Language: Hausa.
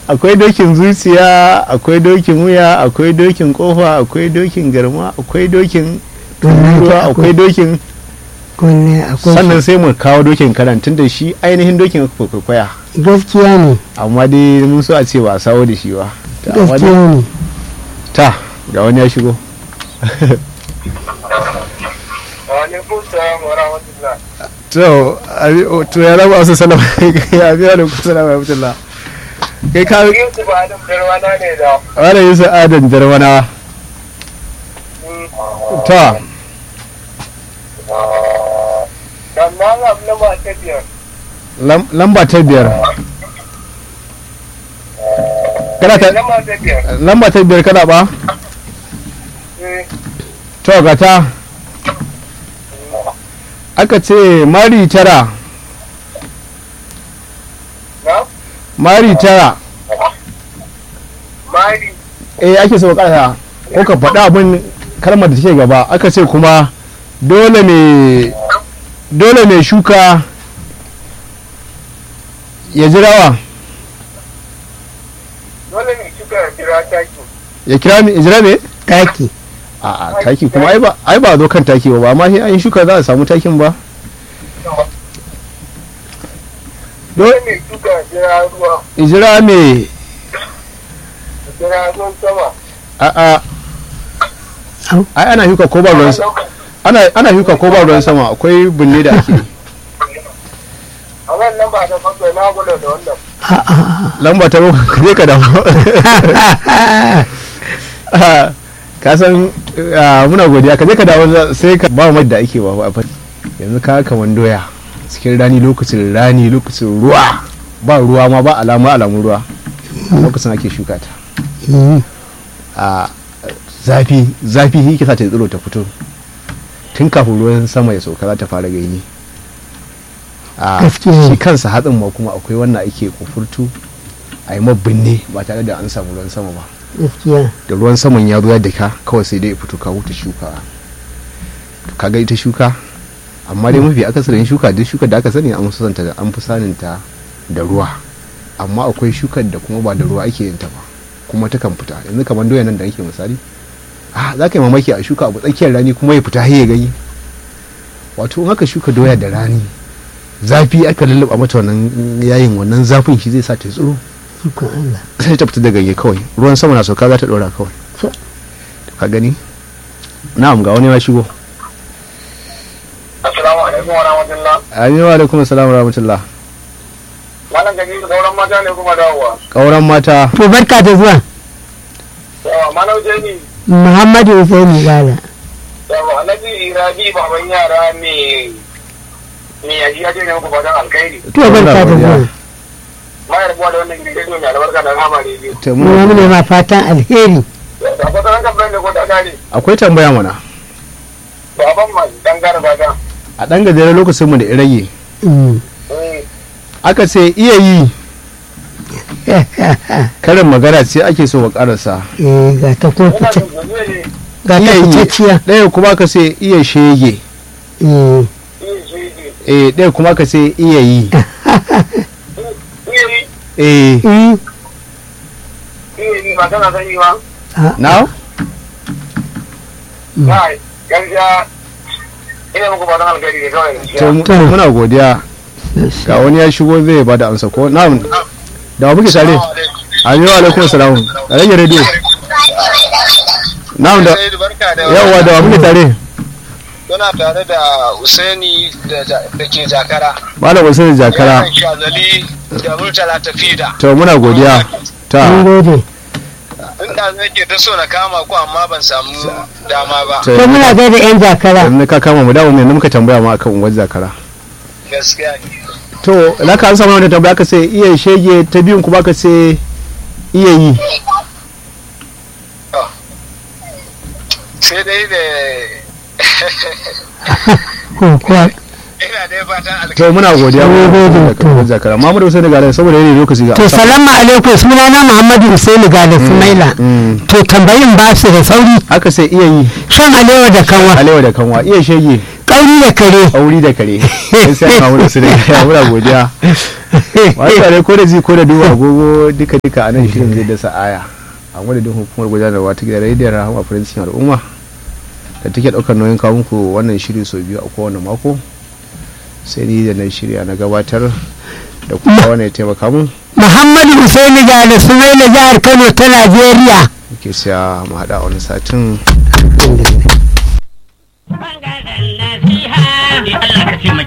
akwai dokin zuciya akwai dokin wuya akwai dokin kofa akwai dokin garma akwai dokin Wannan ruwa ta akwai dokin kunne akwai sannan sai mu kawo dokin karan tun da shi ainihin dokin aka kwaikwaya shi. gaskiya ne amma dai mun so a ce ba a sawo da shi ba ta amma dai- gaskiya ne ta ga wani ya shigo Wa'alaikun salam wa rahmatullah. to abi- o- to ya rabu asu salama ya biya da kusa da rahmatullah kai ka Yusuf Adam Darwana ne da. wani yusa adan jarwana ta Sannan abu na ba ta biyar. lam- lamba ta biyar kana ta Na ba ta biyar. lamba ta biyar kana ba Eh, to ga ta aka ce mari tara Na? mari tara Mari. eh ake so ka ko ka faɗa abin kalmar da take gaba aka ce kuma dole mai dole mai shuka ya jirawa Dole ne kika kira taki. ya kira mi jira me taki a a taki kuma ai ba ai ba zo kan taki ba ba ma sai an yi shuka za a samu takin ba Dole ne kika kira ruwa. jira me Kira ruwan sama. a a Au. ai ana shuka ko ba ruwan sama ana ana shuka ko ba ruwan sama akwai binne da ake yi. A wannan ba ta bakwai na gudu da wannan. lamba ta bakwai ka je ka damu ka san ah, muna godiya ka je ka dawo za- sai ka ba mai da ake ba a fadi yanzu ka kaman doya cikin rani lokacin rani lokacin ruwa ba ruwa ma ba alama alamun ruwa lokacin ake shuka ta Mm. a zafi zafi shi ke sa ta tsiro ta fito tun kafin ruwan sama ya sauka za ta fara gaini a Gaskiya ne. shi kansa hatsin ma kuma akwai wannan ake kufurtu a yi mabinne ba tare da an samu ruwan sama ba gaskiya da ruwan saman ya zo ya daka kawai sai dai ya fito ka wuta shuka to kaga ita shuka amma dai mafi akasarin shuka duk shuka da aka sani an fi santa da an fi sanin ta da ruwa amma akwai shukar da kuma ba da ruwa ake yin ta ba kuma ta kan fita yanzu kamar doya nan da ake misali ah za ka yi mamaki a shuka abu tsakiyar rani kuma ya fita har ya gani wato in aka shuka doya da rani zafi aka lulluɓa mata wannan yayin wannan zafin shi zai sa ta tsiro ikon Allah sai ta fita da ganye kawai ruwan sama na sauka za ta dora kawai So- ka gani na'am ga wani ya shigo Assalamu alaikum wa rahmatullah. aminu wa alaikum assalamu wa rahmatullah Malam gaji da sauran mata ne kuma dawowa. kauran mata to barka da zuwa Yawa, Malam Jani. Muhammadu Usaini Gala Yawa, Alhaji Rabi baban yara ne ne ya ji ya ce ne muku fatan alkhairi. to barka da zuwa Mayar buwa da wannan gidan rediyo mai albarka da rama rediyo. ta mu wani muna- ne ma fatan alheri Da fatan an kamar da ko ta kare. akwai tambaya mana Baban ma dan gara fata. a ɗan gajeren lokacin mu da irage Mm. Eh, aka ce iya yi karin magana ce ake so ka karasa eh ga ta ko Ina fice da zuwa ne. ga ta iya yi fitacciya ɗaya kuma ka ce iya shege eh Iya shi ne. eh ɗaya kuma ka ce iya yi Iya yi. eh eh Iya yi ba tana sani ba. now Kai, gaskiya ina muku fatan alkhairi ne kawai gaskiya. to mu- To. muna godiya ga wani ya shigo zai bada amsa ko na'am da wa muke tare aminu wa alaikum salam a rage rediyo na'am da barka da yawa da wa muke tare Kuna tare da Usaini da da ke Jakara. malam usaini jakara Yaran Shazali da Murtala Tafida. to muna godiya mun ta gode Inda nake ta so na kama ku amma ban samu dama ba. to to muna gaida yan jakara yanzu ka kama mu dawo mai muka tambaya ma akan unguwar zakara Gaskiya ne. to na ka ansa mana tambaya ka sai iya shege ta biyun kuma ka sai iya yi Sai dai da ko kuwa ina dai fatan alkhairi to muna godiya Mun gode, da karɓar zakara Muhammadu Hussein Gale saboda yanayi lokaci ga to salamu alaikum sunana muhammadu usaini gada sumaila mm. to tambayin ba su da sauri aka sai iya yi shan alewa da kanwa alewa da kanwa iya shege ƙauri da kare auri da kare sai sai Muhammadu Hussein Gale muna godiya wasu tare ko da ji ko da duba agogo duka duka a nan shirin zai dasa aya a madadin hukumar gudanarwa ta gidan rediyon rahama farancin al'umma da take ɗaukar nauyin kawo muku wannan shiri sau biyu a kowane mako sai ni da na shirya na gabatar da kuma wani ya taimaka mun muhammadu usaini gada sumaila jihar kano ta najeriya ke siya mu haɗa a wani satin Bangaren nasiha, Allah ka ce